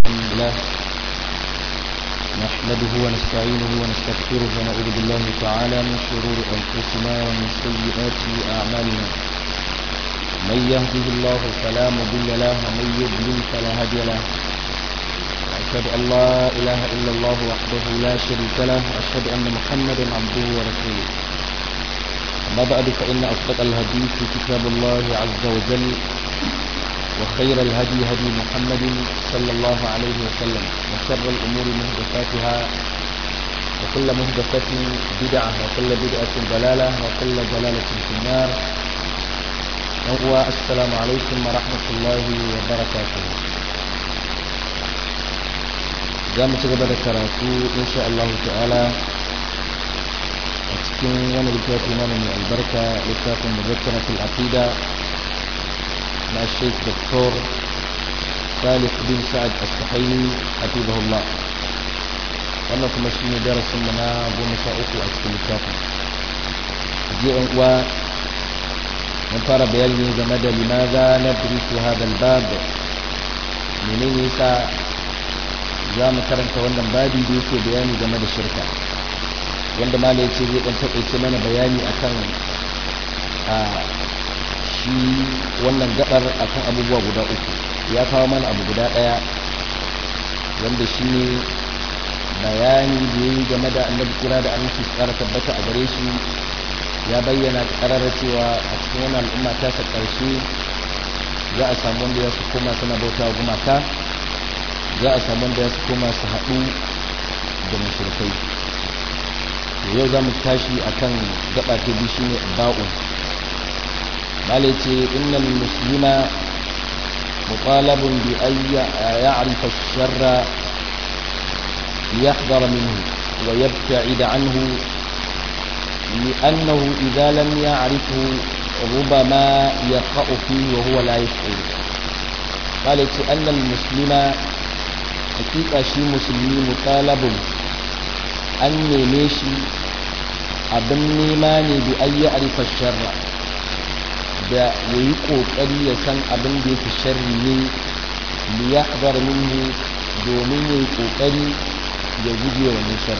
الله نحمده ونستعينه ونستغفره ونعوذ بالله تعالى من شرور أنفسنا ومن سيئات أعمالنا من يهده الله فلا مضل له ومن يضلل فلا هادي له وأشهد أن لا إله إلا الله وحده لا شريك له وأشهد أن محمدا عبده ورسوله أما بعد فإن أصدق الحديث كتاب الله عز وجل وخير الهدي هدي محمد صلى الله عليه وسلم وشر الأمور محدثاتها وكل محدثة بدعة وكل بدعة ضلالة وكل ضلالة في النار وهو السلام عليكم ورحمة الله وبركاته za mu ci gaba da karatu insha Allah ta'ala a cikin wani littafi mana mai albarka littafin muzakkaratul aqida مع الشيخ دكتور صالح بن سعد السحيمي حفظه الله wannan kuma shi ne darasin mu na goma sha uku a cikin littafin je yan uwa mun fara bayani ne game da limaza na durisu hadal bab menene yasa za mu karanta wannan babi da yake bayani game da shirka wanda mala ya ce zai dan takaice mana bayani akan a shi wannan gabar akan abubuwa guda uku ya kawo mana abu guda daya wanda shi ne bayani da ya yi game da annabi kira da aminci tsara tabbata a gare shi ya bayyana kararra cewa a cikin wannan al'umma ta sa karshe za a samu wanda ya su koma suna bauta wa gumaka za a samu wanda ya su koma su haɗu da mashirkai yau za mu tashi akan gaba ta biyu shine ba'u مالتي إن المسلم مطالب بأن يعرف الشر ليحذر منه ويبتعد عنه لأنه إذا لم يعرفه ربما يقع فيه وهو لا يشعر قالت أن المسلم حقيقة شي مسلمي مطالب أن يمشي abin nema ne bi an yi arifa sharra da ya yi ƙoƙari ya san abin da yake sharri ne li ya haɗar minhu domin ya yi ƙoƙari ya guje wa nishar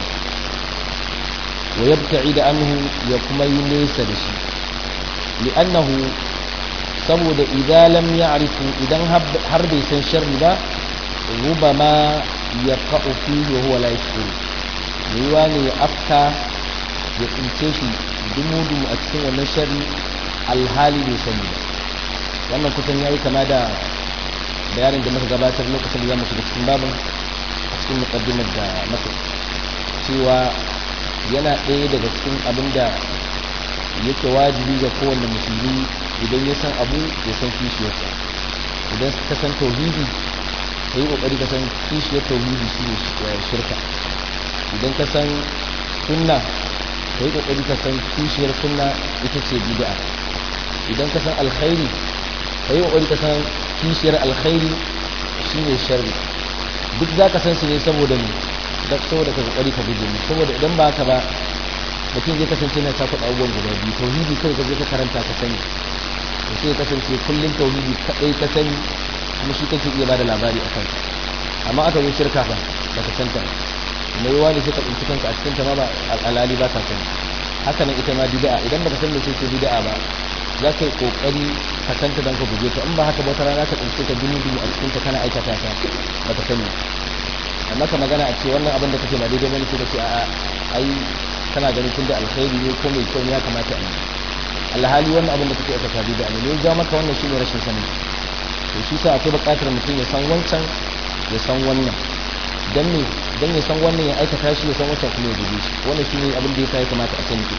wa yabta'i da anhu ya kuma yi nesa da shi li'annahu saboda idan lam ya'rifu idan har bai san sharri ba rubama ya ka'u fi wa huwa la yashkuru yiwa ne ya afka ya tsince shi dumu-dumu a cikin wannan sharri alhali bai sani ba wannan kusan ya yi kama da bayanin da muka gabatar lokacin da za mu shiga cikin babin a cikin mukaddimar da maka cewa yana ɗaya daga cikin abin da yake wajibi ga kowane musulmi idan ya san abu ya san kishiyarsa idan ka san tauhidi ka yi ƙoƙari ka san kishiyar tauhidi shi ne shirka idan ka san sunna ka yi ƙoƙari ka san kishiyar sunna ita ce bid'a idan ka san alkhairi ka yi ƙoƙari ka san kishiyar alkhairi shi ne sharri duk za ka san su ne saboda ne saboda ka ƙoƙari ka guje mu saboda idan ba ka ba mutum zai kasance na cakuɗa abubuwan guda biyu tauhidi kai ka je ka karanta ka sani to sai kasance kullum tauhidi kaɗai ka sani kuma shi kake iya bada labari a kansa amma aka zo shirka fa ba ka santa mai yawa ne sai ka tsinci kanka a cikin ta ma ba al'alali ba ka sani haka nan ita ma bid'a idan baka san me ce bid'a ba za ka yi kokari ka santa don ka guje ta in ba haka ba wata rana ka tsince ka dumi dumi a cikin ta kana aikata ta ba ka sani amma ka magana a ce wannan abin da kake ba daidai bane sai ka ce a'a ai kana ganin tunda alkhairi ne ko mai kyau ne ya kamata a yi alhali wannan abin da kake aikata bid'a ne ne ya maka wannan shine rashin sani to shi sa akwai buƙatar mutum ya san wancan ya san wannan dan ne dan ya san wannan ya aikata shi ya san wancan kuma ya guje shi wannan shine abin da ya kamata a sani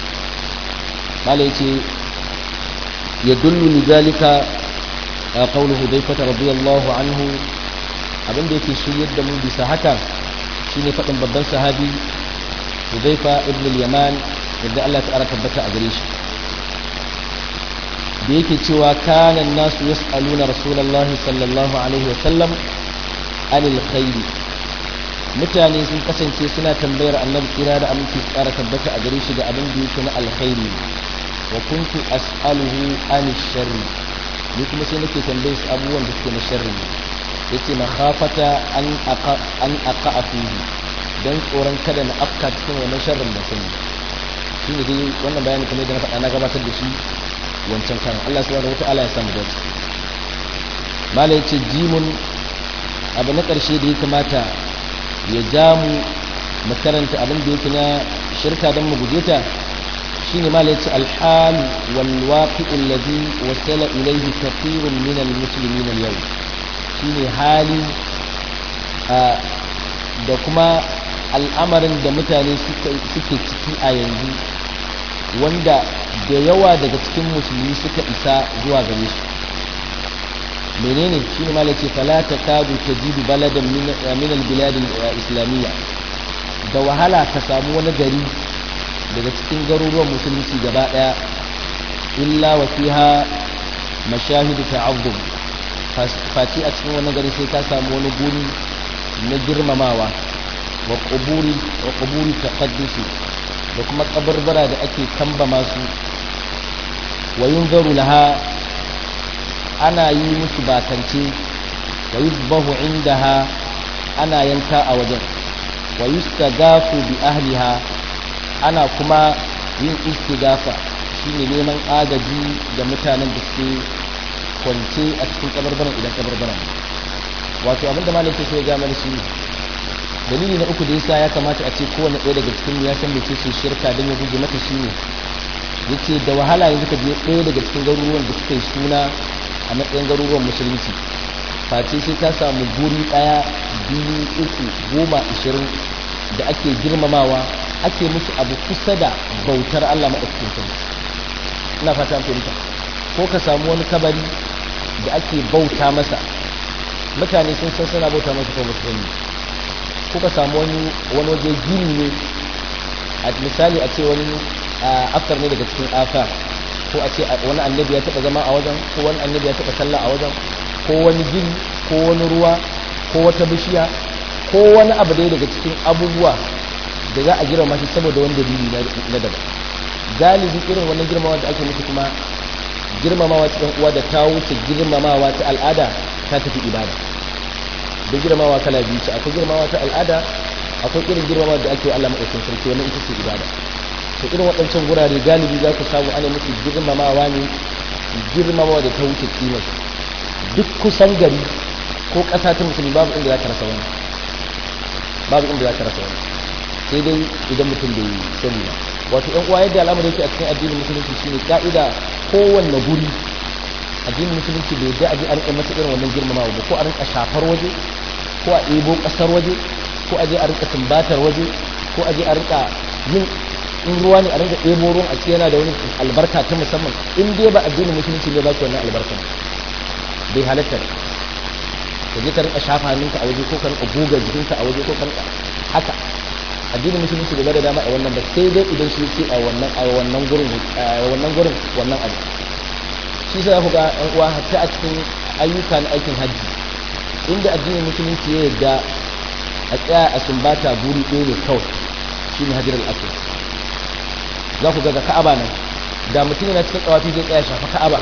mala yace يدل لذلك قول حذيفة رضي الله عنه abin da yake shiryar da mu bisa haka shine faɗin babban sahabi Hudhaifa ibn al-Yaman yadda Allah ta'ala tabbata a gare shi da yake cewa kana nasu yas'aluna rasulullahi sallallahu alaihi wa sallam anil khair mutane sun kasance suna tambayar annabi kira da aminci tsara tabbata a gare shi da abin da yake na alkhairi wa kuntu as'aluhu an sharri ni kuma sai nake tambaye su abubuwan da suke na sharri yace makhafata an aqa an aqa fihi dan tsoron kada na afka cikin wannan sharrin da sani shi ne dai wannan bayani kamar da na faɗa na gabatar da shi wancan kan Allah subhanahu wataala ya samu dace mala yace jimun abu na ƙarshe da ya kamata ya ja mu mu karanta abin da yake na shirka don mu guje ta shine mala yace alhal wal waqi'u alladhi wasala ilayhi kathirun min almuslimin al-yawm shine hali da kuma al'amarin da mutane suke ciki a yanzu wanda da yawa daga cikin musulmi suka isa zuwa gare su menene shi ne malake falata kadu ta jidu baladan min albiladin islamiyya da wahala ka samu wani gari daga cikin garuruwan musulunci gaba daya illa wa fiha mashahidu ta'azzum face a cikin wani gari sai ka samu wani guri na girmamawa wa quburi wa quburi taqaddusi da kuma kabarbara da ake kamba masu wa yunzaru laha ana yi musu bakance wa yuzbahu indaha ana yanka a wajen wa yustagafu bi ahliha ana kuma yin istigafa shine neman agaji da mutanen da suke kwance a cikin kabarbaran idan kabarbaran wato abinda malam ke so ya ga mana shi dalili na uku da yasa ya kamata a ce kowane ɗaya daga cikin ya san mece ce shirka don ya guje mata shine yace da wahala yanzu ka je ɗaya daga cikin garuruwan da suka yi suna a matsayin garuruwan musulunci face sai ka samu guri ɗaya biyu uku goma ashirin da ake girmamawa ake musu abu kusa da bautar Allah maɗaukakin sarki ina fata an fahimta ko ka samu wani kabari da ake bauta masa mutane sun san suna bauta masa ko ba su sani ko ka samu wani wani waje gini ne a misali a ce wani aftar ne daga cikin afar ko a ce wani annabi ya taɓa zama a wajen ko wani annabi ya taɓa sallah a wajen ko wani gini ko wani ruwa ko wata bishiya ko wani abu dai daga cikin abubuwa da za a girma shi saboda wani dalili na daban galibi irin wannan girmamawa da ake musu kuma girmamawa ta ɗan uwa da ta wuce girmamawa ta al'ada ta tafi ibada da girmamawa kala biyu ce akwai girmamawa ta al'ada akwai irin girmamawa da ake Allah maɗaukin sarki wannan ita ce ibada to irin waɗancan gurare galibi za ku samu ana musu girmamawa ne girmamawa da ta wuce kimar duk kusan gari ko ƙasa ta musulmi babu inda za ka rasa wani babu inda za ka rasa wani sai dai idan mutum bai sani ba wato ɗan uwa yadda al'amari yake a cikin addinin musulunci shine ka'ida kowanne guri addinin musulunci bai da aje a rinka masa irin wannan girmamawa ba ko a rinka shafar waje ko a ɗebo ƙasar waje ko a je a rinka sumbatar waje ko a je a rinka yin in ruwa ne a rinka ɗebo ruwan a ce yana da wani albarka ta musamman in dai ba addinin musulunci ne ba ki wannan albarka bai halatta ka je ka rinka shafa hannunka a waje ko ka rinka goga jikinka a waje ko ka rinka haka addinin musulunci bai da dama a wannan ba sai dai idan shi ce a wannan a wannan gurin a wannan gurin wannan abu shi sai ku ga ɗan uwa hatta a cikin ayyuka na aikin hajji inda addinin musulunci ya yarda a tsaya a sumbata guri ɗaya ne kawai shi ne hajjar al'asir za ku ga ka'aba nan da mutum yana cikin tsawafi zai tsaya shafa ka'aba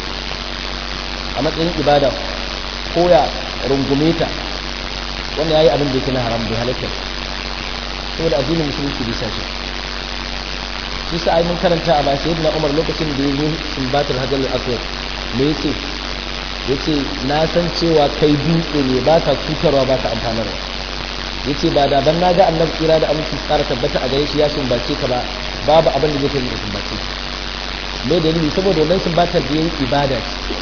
a matsayin ibada ko ya rungume ta wanda ya yi abin da yake na haram bai halatta saboda addinin musulunci bai sa shi shi sa mun karanta a bayan sayyidina umar lokacin da ya zo sumbatar hajjar al'asir me yace yace na san cewa kai dutse ne ba ka cutarwa ba ka amfanarwa yace ba da ban naga annabi kira da aminci tsara tabbata a gare shi ya sumbace ka ba babu abin da zai kai da sumbace me dalili saboda wannan sumbatar da yayi ibada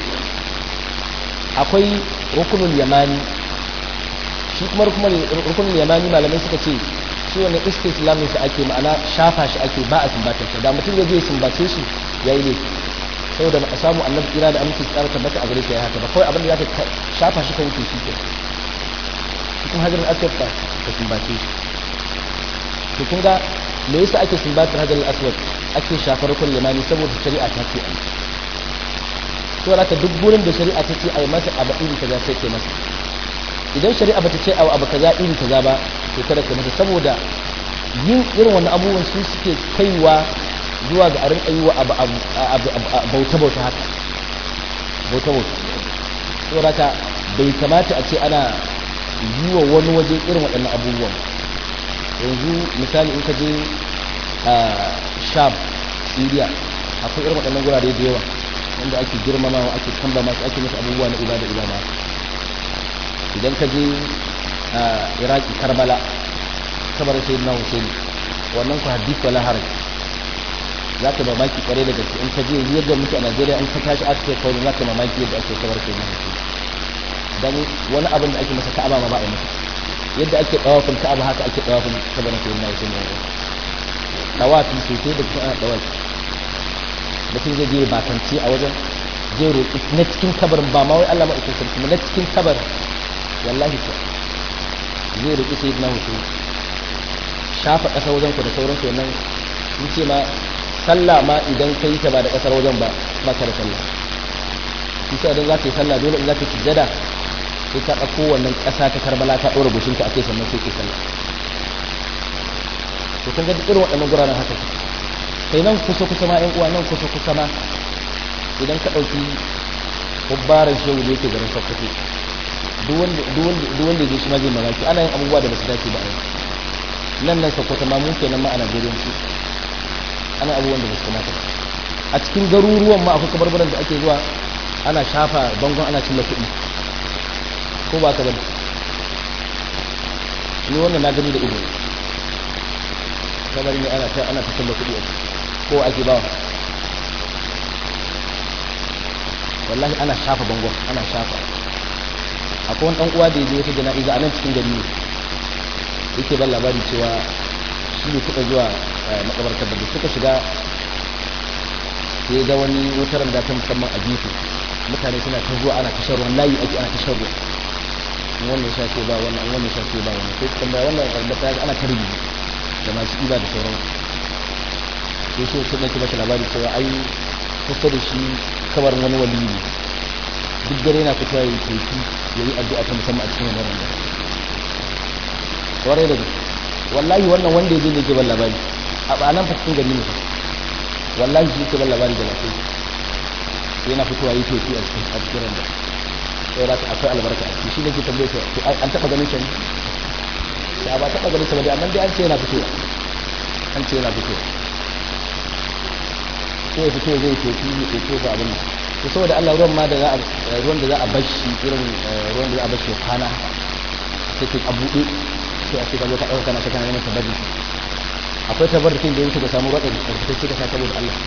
akwai rukunul yamani shi kuma rukunul yamani malamai suka ce shi wannan istislamin sa ake ma'ana shafa shi ake ba a sumbatar sa da mutum ya je sumbace shi yayi ne saboda ba a samu annabi kira da aminci tsara tabbata a gare shi ya haka ba kawai abin da zaka shafa shi ka wuce shi ke cikin hajjar aswad ba ka sumbace shi to kun ga me yasa ake sumbatar hajjar aswad ake shafar kun limani saboda shari'a ta ce ai to haka duk gurin da shari'a ta ce ai masa abu iri kaza sai ke masa idan shari'a bata ce ai abu kaza iri kaza ba to kada ka masa saboda yin irin wannan abubuwan su suke kaiwa zuwa ga a rinka yi wa abu bauta bauta haka bauta bauta to haka bai kamata a ce ana yi wa wani waje irin waɗannan abubuwan yanzu misali in ka je a sham syria akwai irin waɗannan gurare da yawa wanda ake girmamawa ake kamba masu ake musu abubuwa na ibada ibada idan ka je a iraki karbala kabar sai na hussein wannan ku hadith wala haraj za ka mamaki kware da gaske in ka je yadda muke a najeriya in ka tashi aka kai kawai za ka mamaki yadda ake kabar sai na hussein dan wani abin da ake masa ka'aba ma ba a masa yadda ake dawafin ka'aba haka ake dawafin kabarin sai na hussein dawafi sosai da kuma ana dawafi mutum zai je bakance a wajen zai roƙi na cikin kabarin ba ma wai Allah maɗaukin sarki na cikin kabar wallahi ko zai roƙi sai na hutu shafa ƙasar wajen ku da sauran su nan sun ce ma sallah ma idan ka yi ta ba da ƙasar wajen ba ba ka da sallah shi sa idan za ka yi sallah dole in za ka sujjada sai ka ɗauko wannan ƙasa ta karbala ka ɗora goshinka a kai sannan sai ke sallah to kun ga duk irin waɗannan guraren haka kai nan kusa kusa ma 'yan uwa nan kusa kusa ma idan ka ɗauki kubbaran shehu da yake garin sokoto duk wanda ya shi ma zai mamaki ana yin abubuwa da ba su dace ba a nan nan sokoto ma mun kenan ma a najeriya su ana abubuwan da ba su kamata a cikin garuruwan ma akwai kabarbaran da ake zuwa ana shafa bangon ana cilla kuɗi ko ba ka bane ni wannan na gani da ido kamar ne ana ta ana ta cilla kuɗi a ko ake bawa wallahi ana shafa bangon ana shafa akwai wani uwa da ya je wata jana'iza a nan cikin gari ne yake ban labari cewa shi ne suka zuwa makabartar da suka shiga sai ga wani wutar da ta musamman a gefe mutane suna ta zuwa ana tashar ruwan layi ake ana tashar ruwa wannan sha ce ba wannan wannan sha ce ba wannan sai kuma wannan karɓar ta ana ta rubi da masu iba da sauran sai shi sun nake masa labari cewa ai kusa da shi kamar wani wali ne duk dare na fita ya yi teki ya yi addu'a ta musamman a cikin wannan randa kwarai da gaske wallahi wannan wanda ya je ne ke ban labari a ɓanan cikin gari ne wallahi shi ke ban labari da lafiya sai yana fitowa yi teki a cikin a cikin randa sai rata akwai albarka a ciki shi ne ke tambaye ta an taɓa ganin shi ne sai ba taɓa ganin sa ba dai amma dai an ce yana fitowa an ce yana fitowa sai ya fito zai tofi ya tofi ko abin to saboda Allah ruwan ma da za a ruwan da za a bashi irin ruwan da za a bashi kwana sai ke abuɗe sai a ce ka zo ka ɗauka kana ta kana neman tabarri akwai tabarrukin da yake ka samu ruwa da sai ka sa saboda Allah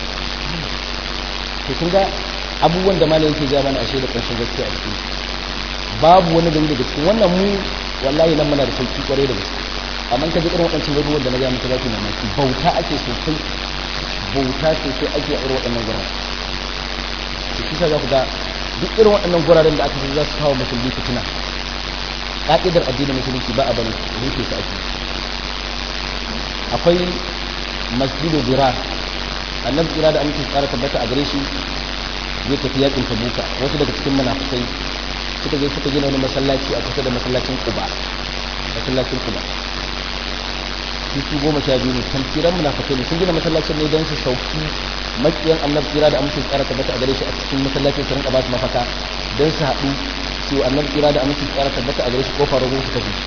to kun ga abubuwan da malai yake ja mana ashe da ƙarshen gaskiya a cikin babu wani gari daga cikin wannan mu wallahi nan muna da sauki kwarai da gaske amma ka ji irin waɗancan garuruwan da na ga muku za ku mamaki bauta ake sosai bauta ce sai ake a irin waɗannan guraren da kisa za ku ga duk irin waɗannan guraren da aka fi za su kawo musulmi fitina ƙa'idar addinin musulunci ba a bari rufe su ake akwai masjidu zira annabi zira da amince tsara tabbata a gare shi zai tafi yakin tabuka wasu daga cikin munafikai suka je suka gina wani masallaci a kusa da masallacin kuba masallacin kuba su goma sha biyu ne tamfiran munafikai ne sun gina masallacin ne don su sauki makiyan annabi tsira da amincin tsara tabbata a gare shi a cikin masallacin su rinka ba su mafaka don su haɗu su annabi tsira da amincin tsara tabbata a gare shi kofar rubu su tafi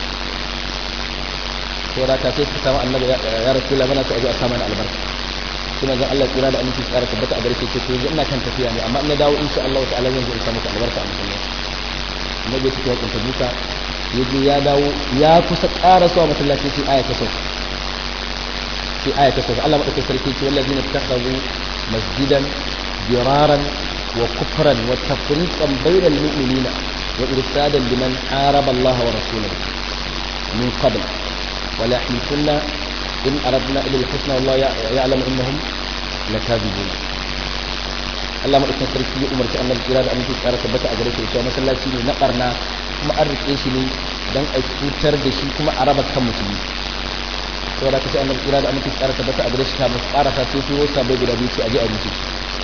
to rata sai su samu annabi ya rasu la mana su aje a samu na albarka sai manzon Allah tsira da amincin tsara tabbata a gare shi ce to yanzu ina kan tafiya ne amma in na dawo insha Allah ta'ala zan zo in samu albarka a masallaci annabi ya tafi ya kunta duka yaje ya dawo ya kusa ƙara suwa masallaci sai aya ta sauka في آية تقول الله مدك السلكيك والذين اتخذوا مسجدا ضرارا وكفرا وتفريقا بين المؤمنين وإرسادا لمن حارب الله ورسوله من قبل ولا يحلفن إن أردنا إلا الحسنى والله يعلم إنهم لكاذبون Allah maɗaukin sarki ya umarci annabi kira da aminci tsara tabbata a gare shi cewa masallaci ne na barna kuma an rike shi ne don a cutar da shi kuma a raba kan musulmi saboda ka sai annabi kira da aminci tsara tabbata a gare shi kamar tsara ta sai turo sabai guda biyu sai a je a rufe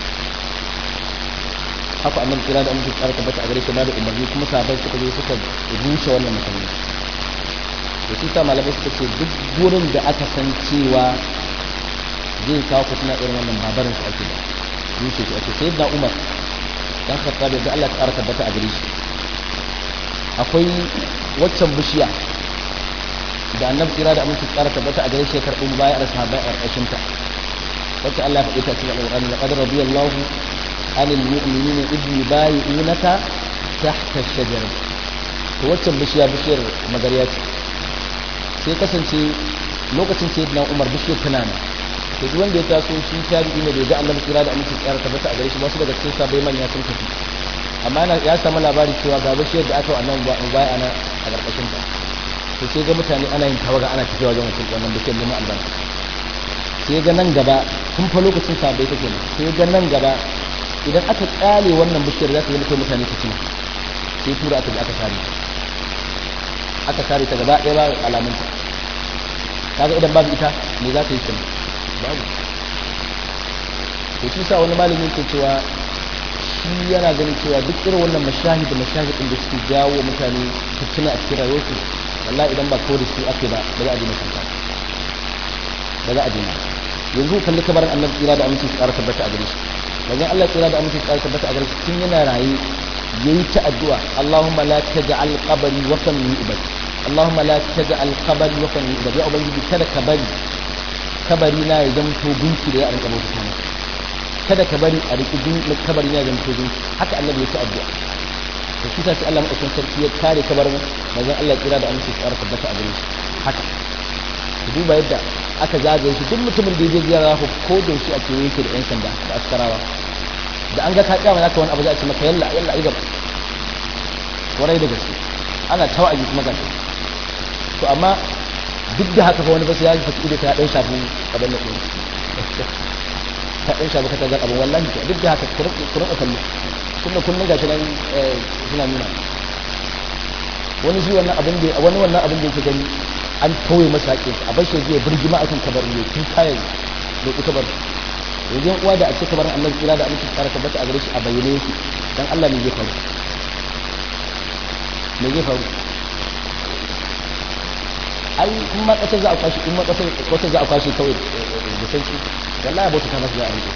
haka annabi kira da aminci tsara tabbata a gare shi na da umarni kuma sabai suka zo suka rushe wannan masallaci da shi sa malamai suka ce duk gurin da aka san cewa zai kawo fitina irin wannan babarin su ake rushe shi ake sai da umar dan khattab da Allah tsara tabbata a gare shi akwai waccan bishiya da annabi tsira da aminci tsara tabbata a gare shi karɓin baya a sahabbai a ƙarƙashin ta wacce Allah ya faɗi ta cikin alƙur'ani laqad radiyallahu anil mu'minina idh yubayi'unaka tahta ash-shajarah to waccan bishiya bishiyar magariya ce sai kasance lokacin sai na umar bishiyar tana nan to duk wanda ya taso shi tabi'i ne bai ga annabi tsira da aminci tsara tabbata a gare shi wasu daga cikin sabai manya sun tafi amma ya samu labari cewa ga bishiyar da aka wannan baya ana a ƙarƙashin ta to sai ga mutane ana yin tawaga ana tafiya wajen wancan wannan bishiyar neman albarka sai ga nan gaba tun fa lokacin sabai take ne sai ga nan gaba idan aka tsale wannan bishiyar za ta yi mutum mutane su ci sai tura aka ji aka sare aka sare ta gaba ɗaya ba alamun ta kaga idan babu ita me za ta yi kenan babu to shi sa wani malami yake cewa shi yana ganin cewa duk irin wannan mashahid da mashahid din da suke jawo mutane fitina a cikin rayuwarsu wallahi idan ba kawai da su ake ba ba za a dina shirka ba za a dina yanzu kalli kabarin annabi tsira da aminci tsara tabbata a gare shi wajen Allah tsira da aminci tsara tabbata a gare shi tun yana raye yayi ta addu'a Allahumma la taj'al qabri watan yu'bad Allahumma la taj'al qabri watan yu'bad ya ubangiji kada ka bari kabari na ya zamto gunki da ya rinka bauta masa kada ka bari a riki kabari na ya zamto gunki haka annabi ya ta addu'a da shi sai Allah madaukakin sarki ya kare kabarin manzon Allah tsira da aminci tsara tabbata a gare shi haka ku duba yadda aka zagaye shi duk mutumin da ya je ziyara ku ko da shi a kewaye yake da yan sanda da askarawa da an ga ka kyama zaka wani abu za a ce maka yalla yalla ai gaba warai da gaske ana tawaji kuma gashi to amma duk da haka fa wani basu ya yi fasi ta dan shafu abin da ta dan shafu kata zan abin wallahi duk da haka ku rinka kallo tunda kullun gashi nan suna nuna wani shi wannan abin da wani wannan abin da yake gani an tauye masa haƙƙin a bar shi zai birgima akan kabarin ne tun kayan da ku kabar yanzu uwa da a ce kabarin Allah kira da aminci tsara tabbata a gare shi a bayyane yake dan Allah ne zai faru me zai faru ai in ma kasar za a kwashi in ma kasar wata za a kwashi kawai da sauki wallahi bauta ta masa za a rike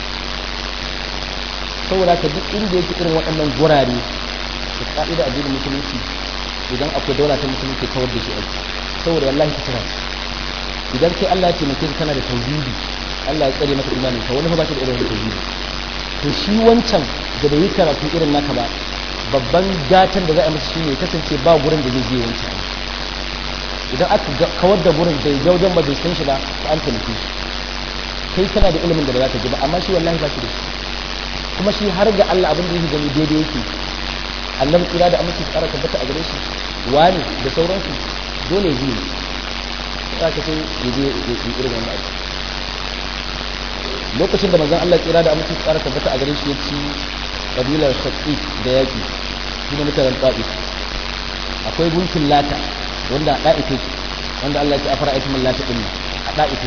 saboda ka duk inda yake irin waɗannan gurare da ka'ida addinin musulunci idan akwai daula ta musulunci kawar da shi aiki saboda wallahi ka tsara idan kai Allah ya taimake ka kana da tauhidi Allah ya tsare maka imanin ka wani ba shi da irin tauhidi to shi wancan da bai yi karatu irin naka ba babban gatan da za a masa shine kasance ba gurin da zai je wancan idan aka kawar da gurin bai ga wajen ba bai san shi ba to an taimake shi kai kana da ilimin da ba za ka ji ba amma shi wallahi ba shi da shi kuma shi har ga Allah abin da yake gani daidai yake annabi kira da aminci tsara tabbata a gare shi wani da sauransu dole zai yi za ka sai ya je ya irin wannan abu lokacin da manzon Allah kira da aminci tsara tabbata a gare shi ya ci kabilar shaqiq da yaki shi ne mutanen ta'if akwai gunkin lata wanda a ɗa'ife wanda Allah ya ce afara aikin lata din a ɗa'ife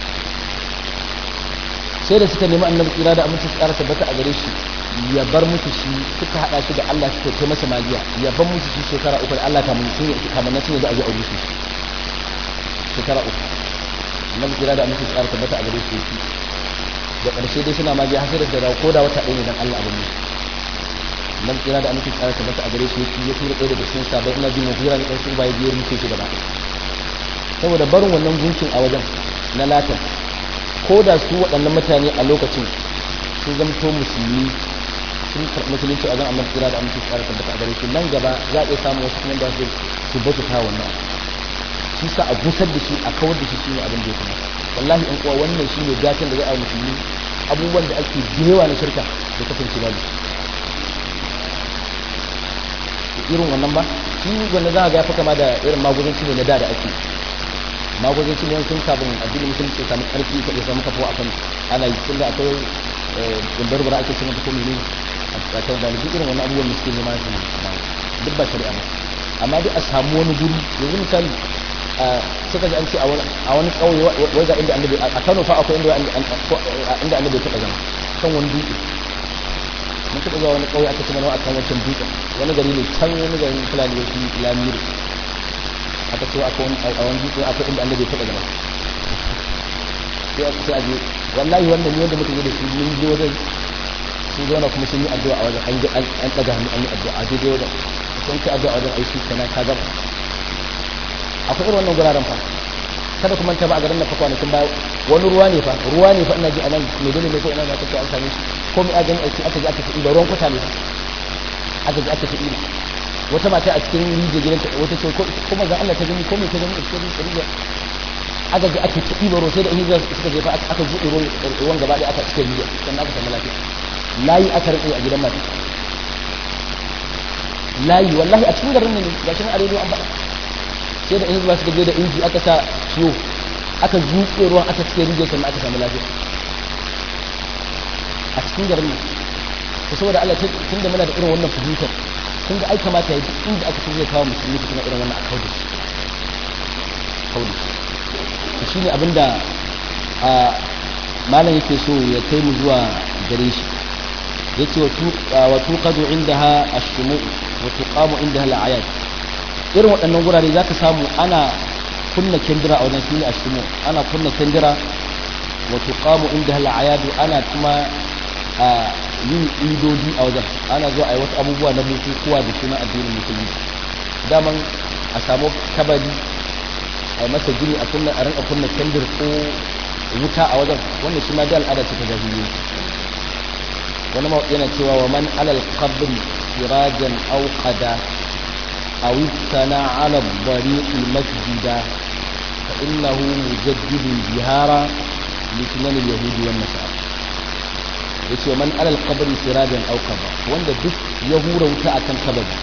sai da suka nemi annabi tsira da aminci tsara tabbata a gare shi ya bar musu shi suka hada shi da Allah suka kai masa magiya ya bar musu shi shekara uku da Allah kamun sun yi kamun sun yi a zo a rushe shi shekara uku annabi tsira da aminci tsara tabbata a gare shi yake da ƙarshe dai suna magiya har sai da dawo ko da wata ɗaya ne dan Allah abin musu annabi tsira da aminci tsara tabbata a gare shi yake ya tura ɗaya daga cikin sabai ina jin mafira ne ɗan su ba ya biyar rufe shi gaba saboda barin wannan gunkin a wajen na latin ko da su waɗannan mutane a lokacin sun zamto musulmi sun karɓi musulunci a zan amma tsira da amince tsara tabbata a gare shi nan gaba za a iya samun wasu kuma da su su bauta ta wannan shi sa a gusar da shi a kawar da shi shine abin da ya kamata wallahi in kuwa wannan shine gatan da za a yi musulmi abubuwan da ake jewa na shirka da kasance babu irin wannan ba shi wanda za a ga ya fi kama da irin maguzanci ne na da da ake magwazancin ne sun kafin addinin musulunci ya samu karfi ka samu kafuwa akan ana yi tunda akwai gundar bara ake cewa ko mene a kan da duk irin wannan abubuwan da suke nema su duk ba shari'a ba amma duk a samu wani guri yanzu misali suka ji an ce a wani kauye wai ga inda annabi a Kano fa akwai inda inda annabi ya taɓa zama kan wani dutse mun taɓa zuwa wani kauye aka ce mana akan wancan dutsen wani gari ne can wani garin fulani ya fi lamiri aka ce akwai a wani dutse akwai inda annabi ya taɓa zama sai aka sai aje wallahi wannan ne wanda muka yi da su mun je wajen sun zauna kuma sun yi addu'a a wajen an an daga hannu an yi addu'a a daidai wajen don ka addu'a wajen aiki kana ka gaba akwai irin wannan guraren fa kada kuma ta ba a garin na fa kwanakin baya wani ruwa ne fa ruwa ne fa ina ji a nan mai dole ne ko ina za ka ce an same shi ko mai agani aiki aka ji aka fi da ruwan kwata ne fa aka ji aka fi ɗiba wata mata a cikin rijiyar gidanta wata ce ko mazan Allah ta gani ko mai ta gani a cikin rijiyar aka ji aka fi ɗiba ruwa sai da hijira suka jefa aka buɗe ruwan gaba ɗaya aka cikin rijiyar sannan aka samu lafiya layi aka rike a gidan mata layi wallahi a cikin garin ne ga shi a rediyo an faɗa sai da hijira suka je da inji aka sa ciwo aka zuƙe ruwan aka cikin rijiyar sannan aka samu lafiya a cikin garin ne to saboda Allah tun da muna da irin wannan fahimtar kun ga ai kamata ya duk inda aka zai kawo musulmi su irin wannan a kauda shi kauda shi to shine abinda a malam yake so ya kai mu zuwa gare shi yace wa tuqadu indaha ash-shumu wa tuqamu indaha al-ayat irin waɗannan gurare zaka samu ana kunna kendira a wajen shine ash-shumu ana kunna kendira wa tuqamu indaha al-ayat ana kuma yin idodi a wajen ana zuwa a yi wasu abubuwa na bukukuwa da suna addinin musulunci daman a samu kabari a yi masa gini a kunna a rinka kunna kendir ko wuta a wajen wanda shi ma da al'ada ce ta jahiliya wani ma yana cewa wa man alal qabri sirajan aw qada aw istana ala bariqi masjida fa innahu mujaddidun bihara litnan al-yahudi wan nasara ya ce man alal kabari sirajan aukaba wanda duk ya hura wuta a kan kabari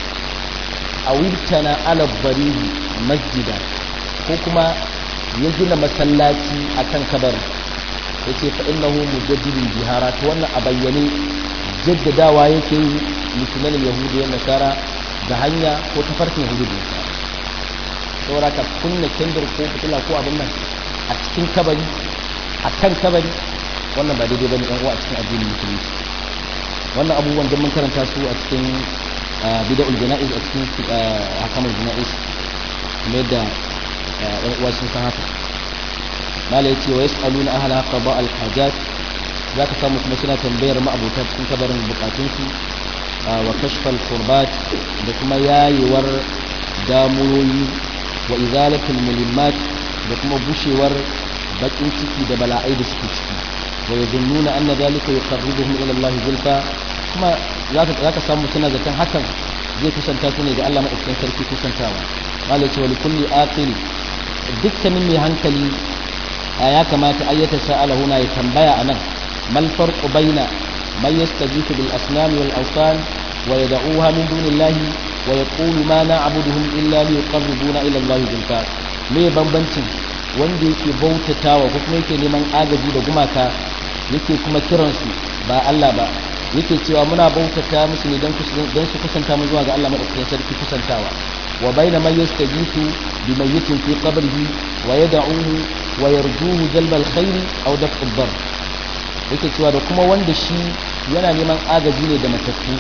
a wirtana alal barihi masjida ko kuma ya gina masallaci a kan kabari ya ce fa innahu mujaddidin jihara ta wannan a bayyane jaddadawa yake yi musulman yahudu ya nasara da hanya ko tafarkin yahudu da nasara saboda ka kunna kendir ko fitila ko abin nan a cikin kabari a kan kabari wannan ba daidai bane ɗan uwa a cikin addinin musulunci wannan abubuwan don mun karanta su a cikin bida'ul jana'iz a cikin hakamul jana'iz kuma yadda ɗan uwa sun san haka mala yace wa yas'aluna ahla qada al hajat zaka samu kuma suna tambayar ma'abuta cikin kabarin bukatun su wa kashfal qurbat da kuma yayewar damuyoyi wa izalatul mulimmat da kuma bushewar bakin ciki da bala'ai da suke ciki ويظنون أن ذلك يقربهم إلى الله زلفى كما ذاك سامو سنة ذاك حسن زي كسنتا سنة إذا الله ما أكتن سركي كسنتاوا قال ولكل آقل دك مني هنكلي آيا كما تأيت سأل هنا يتنبيا أنا ما الفرق بين من يستجيث بالأصنام والأوثان ويدعوها من دون الله ويقول ما نعبدهم إلا ليقربونا إلى الله زلفى me bambancin wanda yake bautatawa ko kuma yake neman agaji da gumaka yake kuma kiransu ba Allah ba yake cewa muna bautata musu ne don su kusanta mu zuwa ga Allah madaukakin sarki kusantawa wa baina man yastajitu bi mayyitin fi qabrihi wa yad'uhu wa yarjuhu jalb alkhair aw daf'u ad yake cewa da kuma wanda shi yana neman agaji ne da matattu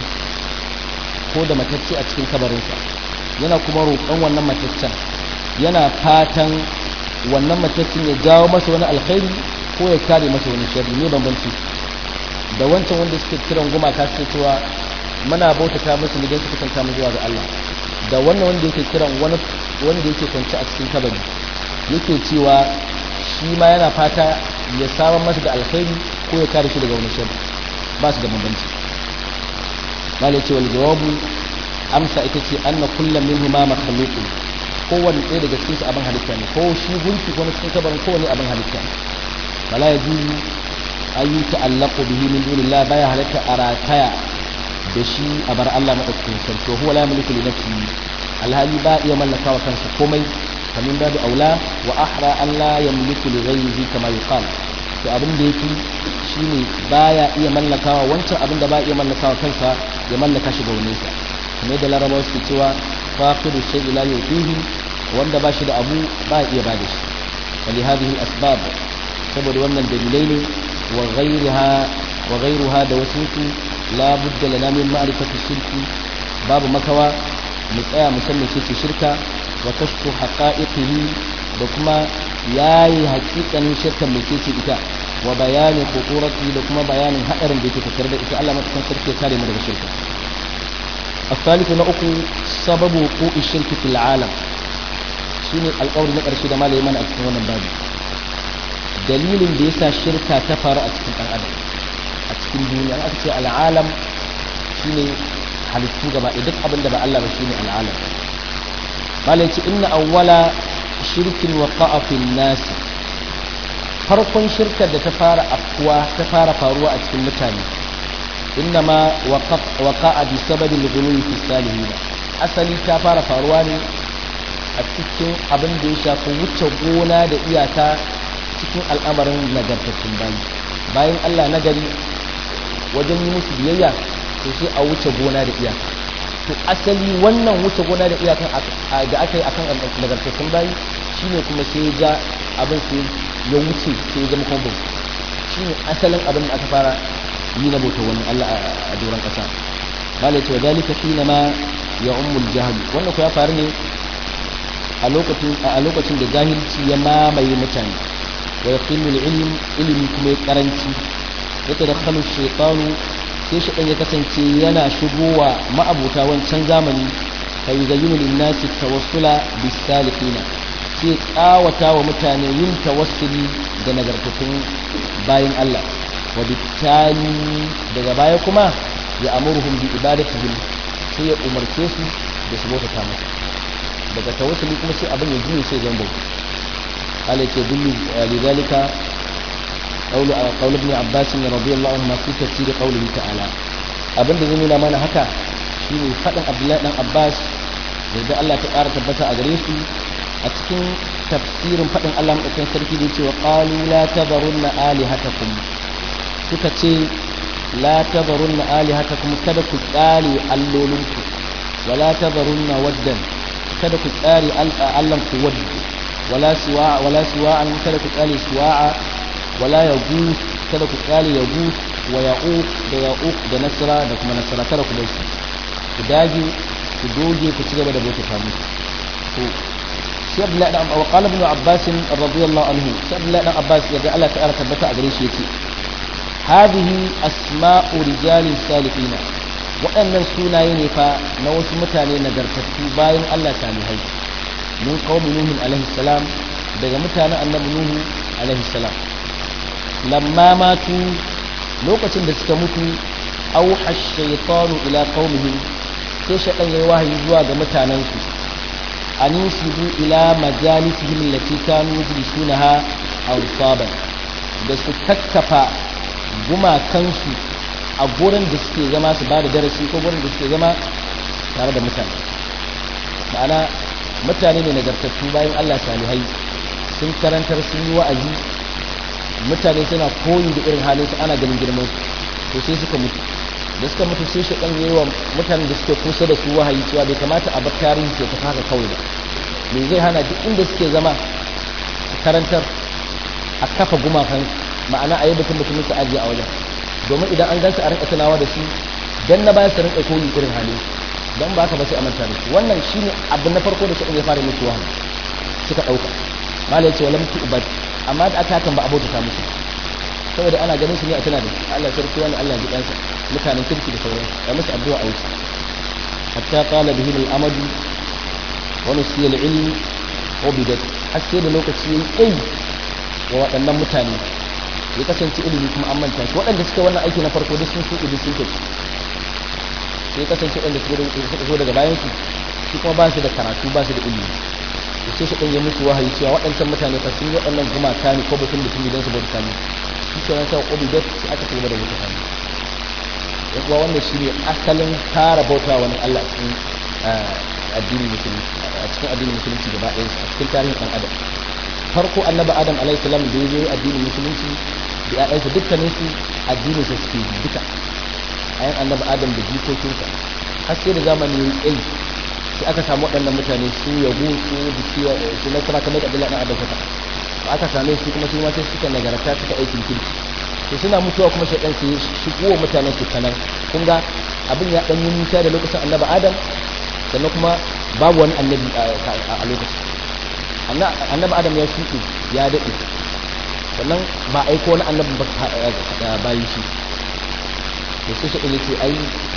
ko da matacce a cikin kabarinsa yana kuma roƙon wannan mataccen yana fatan wannan mataccen ya jawo masa wani alkhairi ko ya kare masa wani sharri ne bambanci da wancan wanda suke kiran gumaka suke cewa muna bautata musu ne don su kusanta mu zuwa ga Allah da wannan wanda yake kiran wani wanda yake kwance a cikin kabari yake cewa shi ma yana fata ya samar masa da alkhairi ko ya kare shi daga wani sharri ba su da bambanci malai ce wal jawabu amsa ita ce anna kullum minhuma makhluqun kowanne ɗaya daga cikin su abin halitta ne ko shi gunki ko cikin kabarin kowanne abin halitta ne wala yajuzu ayu ta'allaqu bihi min dunillah baya halatta a rataya da shi a bar Allah madaukakin sarki huwa la yamliku li nafsihi alhali ba iya mallaka wa kansa komai kamin babu aula wa ahra an la yamliku li ghayrihi kama yuqal to abin da yake shine baya iya mallakawa wancan abin da ba iya mallakawa kansa ya mallaka shi ga wani sa kamar da larabawa suke cewa faqidu shay'i la yutihi wanda ba shi da abu ba iya ba da shi wali hadhihi al-asbab saboda wannan dalilai ne wa ghayriha wa ghayruha da wasu su la budda lana min ma'rifati shirki babu makawa mu tsaya mu san mece ce shirka wa kashfu haqa'iqihi da kuma yayi haƙiƙanin shirkan mece ce ita wa bayanin kokorati da kuma bayanin haɗarin da yake tattare da ita Allah matakan sarki ya kare mu daga shirka الثالث نأكو سبب وقوع الشرك في العالم shine alƙawari na ƙarshe da malai mana a cikin wannan babu dalilin da yasa shirka ta faru a cikin ɗan adam a cikin duniya aka ce al'alam shine halittu gaba duk abin da ba Allah ba shine al'alam malai ce inna awwala shirkin waqa'a fil nas farkon shirkar da ta fara afkuwa ta fara faruwa a cikin mutane innama waqa'a bi sababi al-ghuluwi fi salihin asali ta fara faruwa ne a cikin abin da ya shafi wuce gona da iyaka cikin al'amarin nagartattun bayi bayan Allah nagari wajen yi musu biyayya to sai a wuce gona da iyaka to asali wannan wuce gona da iyaka da aka yi akan nagartattun bayi shine kuma sai ya abin sai ya wuce sai ya zama kuma shine asalin abin da aka fara yi na bauta wani Allah a doron ƙasa malai ce wa dalika shine ma ya ummul jahil wannan ko ya faru ne a lokacin a lokacin da jahilci ya mamaye mutane wa yaqilul ilm ilmi kuma ya karanci ya tadakhalu shaytanu sai shi ya kasance yana shigowa ma'abuta wancan zamani fa yuzayyinu lin-nasi tawassula bis-salihina sai kawata wa mutane yin tawassuli da nagartattun bayan Allah wa bitali daga baya kuma ya amuruhum bi ibadatihim sai ya umarce su da su bauta masa daga tawassuli kuma sai abin ya juye sai zan bauta ala ke dullu lidalika qawlu qawl ibn abbas radiyallahu anhu fi tafsir qawlihi ta'ala abin da zai nuna mana haka shine fadin abdullahi dan abbas da Allah ta ƙara tabbata a gare su a cikin tafsirin fadin Allah madaukakin sarki da cewa qalu la tadharunna alihatakum suka ce la tadharunna alihatakum kada ku tsare allolinku wala tadharunna waddan kada ku tsare allan ku wadda wala siwa wala siwa an kada ku tsare siwa'a wala yaghus kada ku tsare yaghus wa ya'uq da ya'uq da nasra da kuma nasra kada ku dace ku dage ku doge ku ci gaba da bauta musu to sai Abdullahi dan wa qala ibn Abbas radiyallahu anhu sai Abdullahi dan Abbas ya ga Allah ta'ala tabbata a gare shi yace hadhihi asma'u rijalin salihina waɗannan sunaye ne fa na wasu mutane nagartattu bayan Allah salihai mun qaumi nuhu alaihi salam daga mutanen annabi nuhu alaihi salam lamma matu lokacin da suka mutu auha ash-shaytanu ila qaumihim sai shaytan yayi wahayi zuwa ga mutanen su an yusibu ila majalisihim allati kanu yajlisunaha awsaban da su kakkafa gumakansu a gurin da suke zama su ba da darasi ko gurin da suke zama tare da mutane ma'ana mutane ne nagartattu bayan Allah salihai sun karantar sun yi wa'azi mutane suna koyi da irin halin su ana ganin girman su to sai suka mutu da suka mutu sai shi dan yayi wa mutanen da suke kusa da su wahayi cewa bai kamata a bar tarihi ke tafi haka kawai ba me zai hana duk inda suke zama karantar a kafa gumakan ma'ana a yi mutum mutumin su ajiye a wajen domin idan an gansu a rinka tunawa da su dan na bayan su rinka koyi irin halin dan ba ka ba sai a manta da su wannan shine abu na farko da shi ya fara musu wahayi suka dauka malai ce walam tu'bad amma da aka hakan ba abota ta musu saboda ana ganin su ne a tana da su Allah sarki wani Allah ya jikansa mutanen kirki da sauran ya musu addu'a a wuce hatta qala bihim al-amad wa nusiya al-ilm ubidat har sai da lokaci yayi kai wa waɗannan mutane ya kasance ilimi kuma an manta shi waɗanda suka wannan aiki na farko duk sun shuɗe duk sun tafi sai kasance waɗanda suka zo daga bayan su su kuma ba su da karatu ba su da ilimi da sai su ɗan yi musu wahayi cewa waɗancan mutane fa sun yi waɗannan gumaka ne ko batun mutum idan su bauta ne shi ke nan sai ƙobi da sai aka ci gaba da bauta ne ya kuwa wannan shi ne asalin fara bauta wani Allah cikin addinin musulunci a cikin addinin musulunci gaba ɗaya a cikin tarihin ɗan adam farko annabi adam alaihi salam da ya zo addinin musulunci da ƴaƴansa dukkanin su addinin sa suke duka ayan annabi adam da jikokinsa har sai da zamani ya yi tsayi sai aka samu waɗannan mutane su yabo su bisiya su na kuma kamar kabila na adam kata aka same su kuma su ma sai suka nagarta suka aikin kirki to suna mutuwa kuma shaidan su shigo mutanen su kanan kun ga abin ya ɗan yi nisa da lokacin annabi adam sannan kuma babu wani annabi a lokacin annabi adam ya shuɗe ya daɗe sannan ba aiko wani annabi ba bayan shi da sai shaɗin yace ai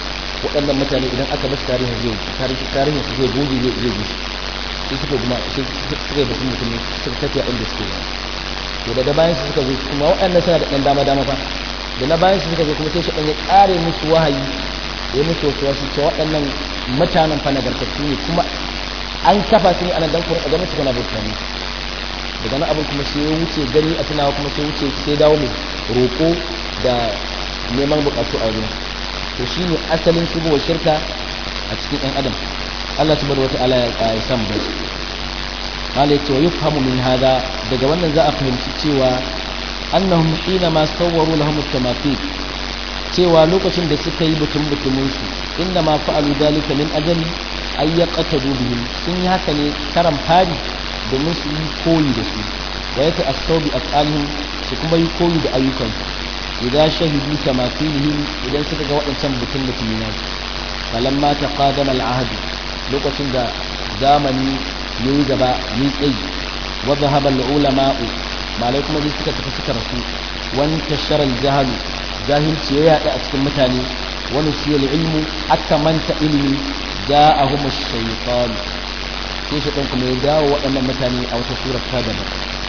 waɗannan mutane idan aka basu tarihin zai tarihin tarihin su zai goge zai zai gushi sai suka kuma sai suka yi batun mutum suka tafiya inda suke yi to daga bayan su suka zo kuma waɗannan suna da ɗan dama dama fa da na bayan su suka zo kuma sai shi ɗan ya ƙare musu wahayi ya musu wasu wasu cewa waɗannan mutanen fa nagartattu ne kuma an kafa su ne a nan dan kuma a ganin su kana bauta ne daga nan abin kuma sai ya wuce gani a tunawa kuma sai wuce sai dawo mai roƙo da neman buƙatu a wajen to shi ne asalin shigowar shirka a cikin ɗan adam Allah subhanahu wata'ala ya samu da malai cewa yufhamu min hada daga wannan za a fahimci cewa annahum hina ma sawwaru lahum at-tamathil cewa lokacin da suka yi butun butumin su inna ma fa'alu dalika min ajali ay yaqtadu bihim sun yi haka ne karan fari domin su yi koyi da su wa yata as-sawbi af'alihim su kuma yi koyi da ayyukansu idan shahidu tamathilihim idan suka ga waɗancan butun butumi na falamma taqadama al-ahd lokacin da zamani yayi gaba yayi tsayi wa dhahaba al-ulama'u malai kuma zai suka tafi suka rasu wani tashar al-jahl jahilci ya yada a cikin mutane wani siyal ilmu aka manta ilimi ja'ahum ash-shaytan sai shi ɗan kuma ya dawo waɗannan mutane a wata surar ta daban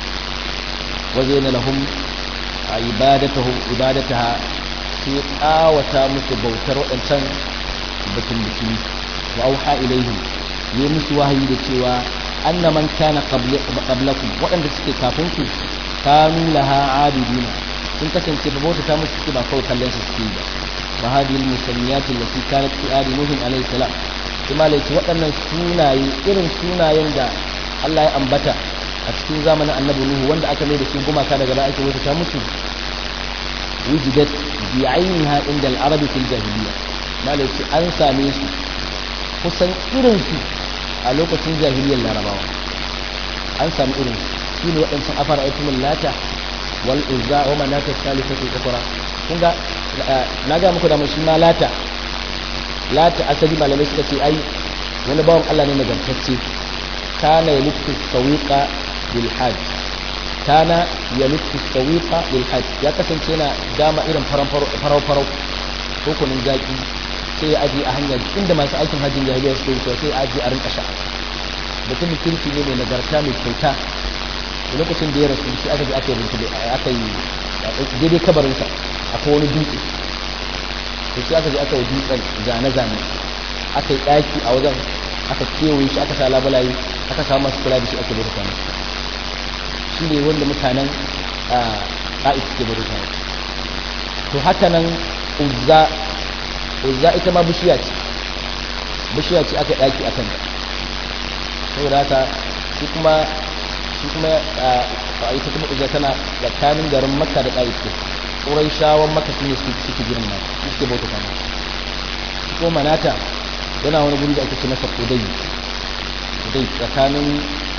waje na lahum a ibadataha sai ƙawata musu bautar waɗancan batun mutumi wa auha ilaihim yi musu wahayi da cewa anna man kana qablakum waɗanda suke kafin ku kanu laha abidina sun kasance ba bauta ta musu suke ba kawai kallon su suke ba fa hadhihi al-musanniyat allati kanat fi adi nuh alayhi salam kuma laici waɗannan sunaye irin sunayen da Allah ya ambata a cikin zamanin annabi Nuhu wanda aka mai da su gumaka daga baya ake wata ta musu wujidat bi ainiha inda al-arab fil jahiliya malaici an same su kusan irin su a lokacin jahiliyar larabawa an samu irin su shine waɗancan afara aitumul lata wal uzza wa manata salisatu ukra kun ga na ga muku da mun shi ma lata lata asali malamai suka ce ai wani bawan Allah ne nagartacce kana ya lutu sawiqa bil hajj kana ya lutu sawiqa bil hajj ya kasance yana dama irin farau farau hukunin zaki sai ya aje a hanyar inda masu aikin hajjin jahiliya suke wucewa sai ya aje a rinka sha mutumin kirki ne mai nagarta mai kyauta da lokacin da ya rasu shi aka je aka yi aka yi daidai kabarinsa akwai wani dutse da shi aka je aka yi dutsen zane-zane aka yi ɗaki a wajen aka kewaye shi aka sa labulaye aka samu masu kula da shi ake bauta masa shi ne wanda mutanen ƙa'is ke bauta masa to haka nan uzza uzza ita ma bishiya ce bishiya ce aka ɗaki a kan saboda haka shi kuma shi kuma a ita kuma uzza tana tsakanin garin makka da ƙa'is ce ƙurai shawon maka su ne suke girma suke bauta kama ko manata yana wani guri da ake ce masa kudai kudai tsakanin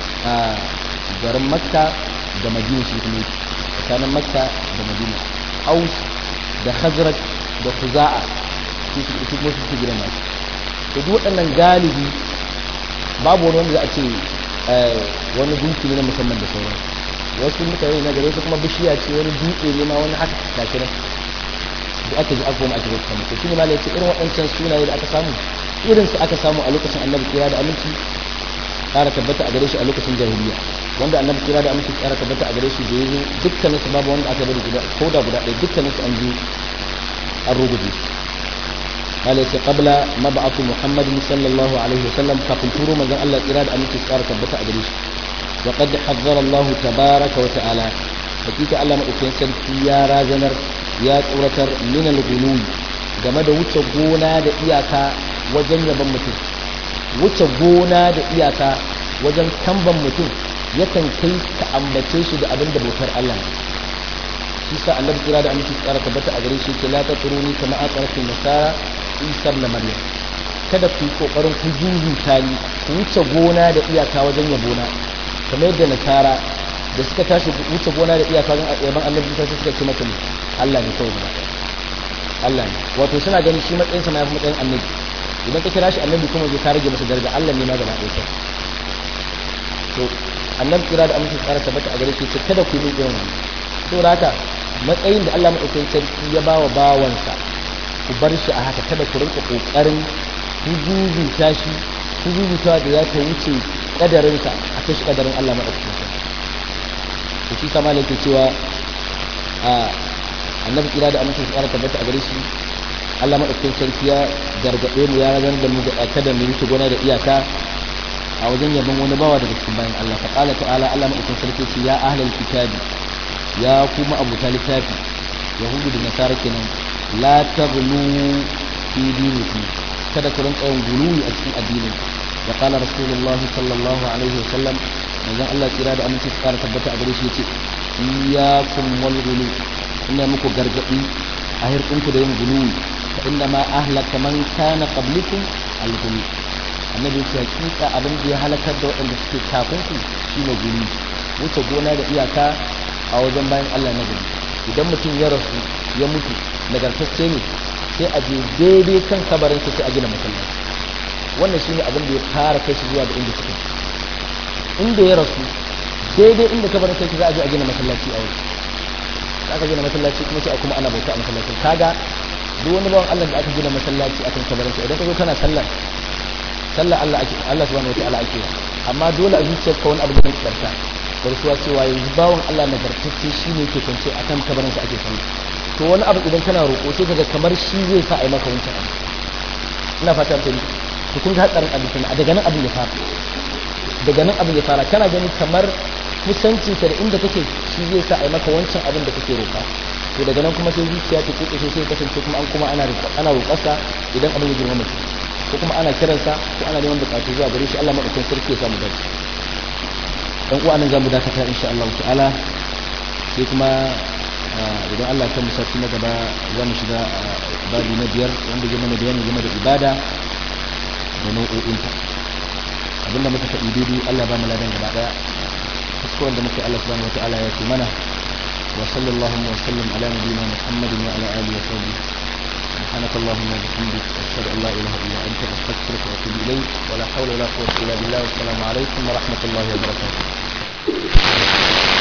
garin makka da madina shi kuma tsakanin makka da madina aus da khazraj da khuza'a su su kuma suke girma to duk waɗannan galibi babu wani wanda za a ce wani gunki ne na musamman da sauransu wasu mutane na gare su kuma bishiya ce wani dutse ne ma wani haka gashi nan da aka ji aka goma a cikin sama to shine malai ce irin waɗancan sunaye da aka samu irin su aka samu a lokacin annabi kira da aminci ƙara tabbata a gare shi a lokacin jahiliya wanda annabi kira da aminci ƙara tabbata a gare shi da yazo dukkanin su babu wanda aka bari guda ko da guda ɗaya dukkanin su an ji an ruguje malai ce qabla mab'atu muhammadin sallallahu alaihi wasallam kafin turo manzon Allah kira da aminci ƙara tabbata a gare shi وقد حذر الله تبارك وتعالى حقيقة الله مأكين سنتي يا رازنر يا تورتر من الغلول game da wuce gona da iyaka wajen yaban mutum wuce gona da iyaka wajen kamban mutum yakan kai ka ambace shi da abin da bautar Allah shi sa annabi kira da aminci tsara tabbata a gare shi ke la tatruni kama aqratin nasara isa na maryam kada ku yi kokarin ku jujuta ni ku wuce gona da iyaka wajen yabona kamar yadda nasara da suka tashi wuce gona da iyaka wajen yaban annabi sai suka ce mata Allah ne kawai gaba Allah ne wato suna ganin shi matsayin sa ma yafi matsayin annabi idan ka kira shi annabi kuma zai ka rage masa daraja Allah ne ma gaba ɗaya sai to annabi kira da amince tsara tabbata a gare shi ce kada ku yi irin wannan to haka matsayin da Allah madaukakin sarki ya bawa bawansa ku bar shi a haka kada ku rinka kokarin huzuzuta shi huzuzutawa da za ta wuce kadarinsa a kashi kadarin Allah maɗaukakin sarki to shi sama ne ke cewa a annabi kira da amincin tsara tabbata a gare shi Allah maɗaukakin sarki ya gargaɗe mu ya ragar da mu da kada mu wuce gona da iyaka a wajen yabon wani bawa daga cikin bayan Allah fa qala ta'ala Allah maɗaukakin sarki ce ya ahlal kitabi ya kuma abuta littafi yahudu da nasara kenan la taghlu fi dinikum kada ku rinka yin guluwi a cikin addinin ya qala rasulullah sallallahu alaihi wasallam manzon Allah tsira da aminci su kara tabbata a gare shi yace iyyakum wal ghulu ina muku gargadi a hirkinku da yin guluwi fa inna ma ahlaka man kana qablikum al ghulu annabi ya hakika abin da ya halakar da waɗanda suke kafin ku shine guluwi wuce gona da iyaka a wajen bayan Allah na gari idan mutum ya rasu ya mutu nagartacce ne sai a je daidai kan kabarin sai a gina masallaci wannan shine abin da ya fara kai shi zuwa ga inda suke inda ya rasu daidai inda kabarin sai za a je a gina masallaci a wurin aka gina masallaci kuma sai a kuma ana bauta a masallacin kaga duk wani bawan Allah da aka gina masallaci akan kabarin sa idan ka zo kana sallar sallar Allah ake Allah subhanahu wataala ake amma dole a zuciyarka wani abu da kake karta barsuwa cewa yanzu bawan Allah nagartacce shine yake kwance akan kabarin sa ake sallah to wani abu idan kana roƙo sai kaga kamar shi zai sa a yi maka wancan abu ina fatan ta to kun ga hatsarin abin kenan daga nan abin ya fara daga nan abin ya fara kana gani kamar kusanci ka da inda kake shi zai sa a yi maka wancan abin da kake roƙa to daga nan kuma sai zuciya ta kuke sai sai kasance kuma an kuma ana ana roƙarsa idan abin ya girma mutum ko kuma ana kiransa ko ana neman buƙatu zuwa gare shi Allah madaukakin sarki ya samu dace dan uwa nan zamu dakata insha Allah ta'ala sai kuma idan Allah ta musarci na gaba za mu shiga babi na biyar wanda zai mana bayani game da ibada da nau'o'inta abinda muka faɗi daidai Allah ba mu ladan gaba daya kuskuren da muke Allah subhanahu wataala ya ce mana wa sallallahu wa sallam ala nabiyyina Muhammadin wa ala alihi wa sahbihi سبحانك اللهم وبحمدك أشهد أن لا إله إلا أنت أستغفرك وأتوب إليك ولا حول ولا قوة إلا بالله والسلام عليكم ورحمة الله وبركاته